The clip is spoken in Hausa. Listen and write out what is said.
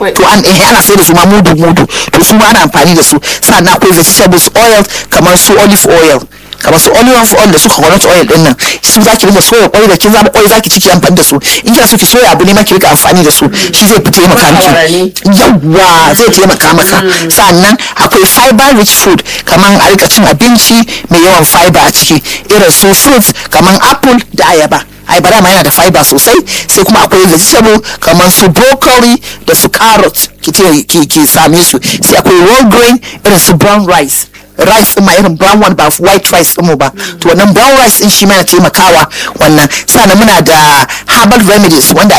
Akwai. to an eh ana sai da su ma mudu mudu to su ma ana amfani da su sannan akwai vegetables oil kamar su olive oil kamar su olive oil da su coconut oil din nan su zaki rika soya kwai da kin zaba kwai zaki ciki amfani da su in kina so ki soya abu ne ma ki rika amfani da su shi zai fi taimaka miki yawwa zai taimaka maka sannan akwai fiber rich food kamar a rika cin abinci mai yawan fiber a ciki irin su fruits kamar apple da ayaba ayaba ma yana da fiber sosai sai kuma akwai vegetable kamar su broccoli da su carrot ki ce ki ki same su sai akwai whole grain irin su brown rice rice din ma irin brown one ba white rice din mu ba to wannan brown rice din shi ma yana taimakawa wannan sannan muna da herbal remedies wanda